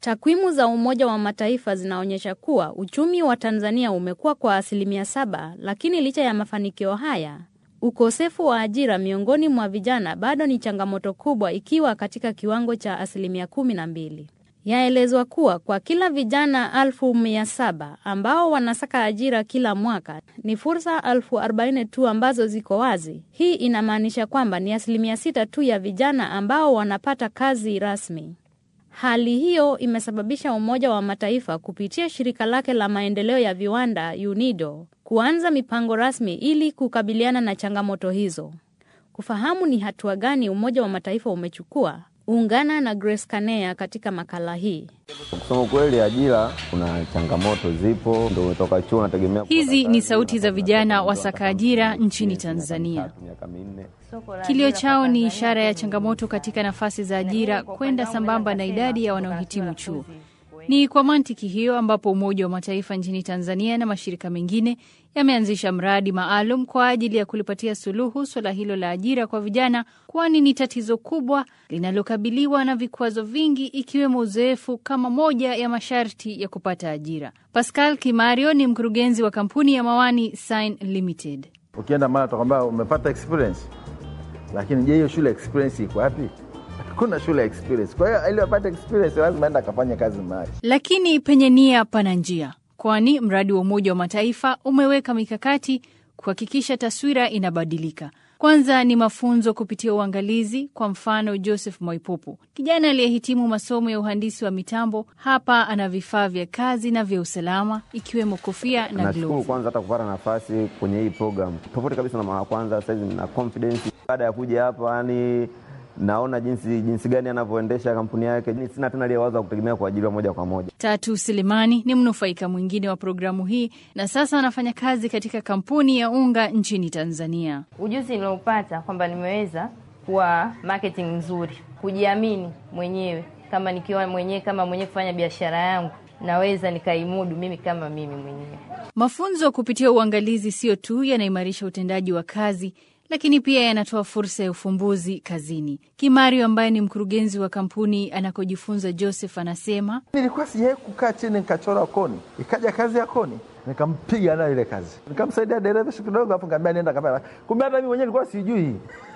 Takwimu za Umoja wa Mataifa zinaonyesha kuwa uchumi wa Tanzania umekuwa kwa asilimia saba, lakini licha ya mafanikio haya, ukosefu wa ajira miongoni mwa vijana bado ni changamoto kubwa ikiwa katika kiwango cha asilimia kumi na mbili. Yaelezwa kuwa kwa kila vijana elfu mia saba ambao wanasaka ajira kila mwaka ni fursa elfu arobaini tu ambazo ziko wazi. Hii inamaanisha kwamba ni asilimia sita tu ya vijana ambao wanapata kazi rasmi. Hali hiyo imesababisha Umoja wa Mataifa kupitia shirika lake la maendeleo ya viwanda UNIDO kuanza mipango rasmi ili kukabiliana na changamoto hizo. Kufahamu ni hatua gani Umoja wa Mataifa umechukua, ungana na Grace Kanea katika makala hii. Kusema kweli, ajira kuna changamoto zipo, ndio umetoka chuo unategemea. Hizi ni sauti za vijana wasaka ajira nchini Tanzania. Miaka minne Kilio chao ni ishara ya changamoto katika nafasi za ajira kwenda sambamba na idadi ya wanaohitimu chuo. Ni kwa mantiki hiyo ambapo Umoja wa Mataifa nchini Tanzania na mashirika mengine yameanzisha mradi maalum kwa ajili ya kulipatia suluhu suala hilo la ajira kwa vijana, kwani ni tatizo kubwa linalokabiliwa na vikwazo vingi ikiwemo uzoefu kama moja ya masharti ya kupata ajira. Pascal Kimario ni mkurugenzi wa kampuni ya Mawani Sign Limited. Ukienda mara utakwambia umepata experience, lakini je, hiyo shule experience iko wapi? Hakuna shule experience. Kwa hiyo ili apate experience lazima aende akafanya kazi mahali. Lakini penye nia pana njia, kwani mradi wa Umoja wa Mataifa umeweka mikakati kuhakikisha taswira inabadilika. Kwanza ni mafunzo kupitia uangalizi. Kwa mfano, Joseph Mwaipopo, kijana aliyehitimu masomo ya uhandisi wa mitambo, hapa ana vifaa vya kazi na vya usalama ikiwemo kofia na Nashukuru glovu. kwanza hata kupata nafasi kwenye hii program, tofauti kabisa na mara ya kwanza. Saizi nina confidence baada ya kuja hapa, yani naona jinsi jinsi gani anavyoendesha kampuni yake. Ni Sina tena ile wazo wa kutegemea kuajiriwa moja kwa moja. Tatu Selemani ni mnufaika mwingine wa programu hii na sasa anafanya kazi katika kampuni ya unga nchini Tanzania. Ujuzi niliopata kwamba nimeweza kuwa marketing nzuri, kujiamini mwenyewe, kama nikiwa mwenyewe kama mwenyewe kufanya biashara yangu naweza nikaimudu mimi kama mimi mwenyewe. Mafunzo kupitia uangalizi sio tu yanaimarisha utendaji wa kazi, lakini pia yanatoa fursa ya ufumbuzi kazini. Kimario ambaye ni mkurugenzi wa kampuni anakojifunza Joseph anasema Nilikuwa sijawahi kukaa chini nikachora koni, ikaja kazi ya koni nikampiga nayo ile kazi, nikamsaidia dereva siku kidogo, afu nikamwambia nenda kamera. Kumbe hata mimi mwenyewe nilikuwa sijui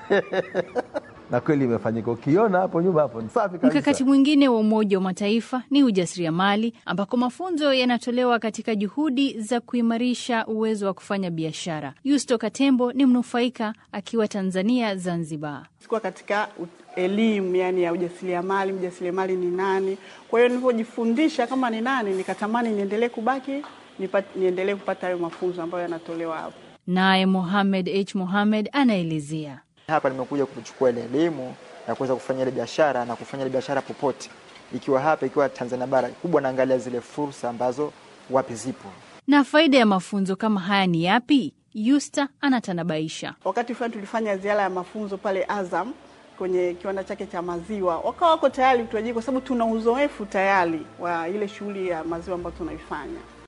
na kweli imefanyika. Ukiona hapo nyuma hapo ni safi kabisa. Mkakati mwingine wa Umoja wa Mataifa ni ujasiriamali, ambako mafunzo yanatolewa katika juhudi za kuimarisha uwezo wa kufanya biashara. Yusto Katembo ni mnufaika akiwa Tanzania, Zanzibar. sikuwa katika u- elimu yani ya ujasiriamali, mjasiriamali ni nani. Kwa hiyo nilivyojifundisha kama ni nani, nikatamani niendelee kubaki nipat- niendelee kupata hayo mafunzo ambayo yanatolewa hapo. Naye Mohamed H Mohamed anaelezea. Hapa nimekuja kuchukua ile elimu ya kuweza kufanya ile biashara na kufanya ile biashara popote, ikiwa hapa, ikiwa Tanzania bara kubwa, naangalia zile fursa ambazo wapi zipo. Na faida ya mafunzo kama haya ni yapi? Yusta anatanabaisha. Wakati fulani tulifanya ziara ya mafunzo pale Azam kwenye kiwanda chake cha maziwa, wakawa wako tayari kutuajiri kwa sababu tuna uzoefu tayari wa ile shughuli ya maziwa ambayo tunaifanya.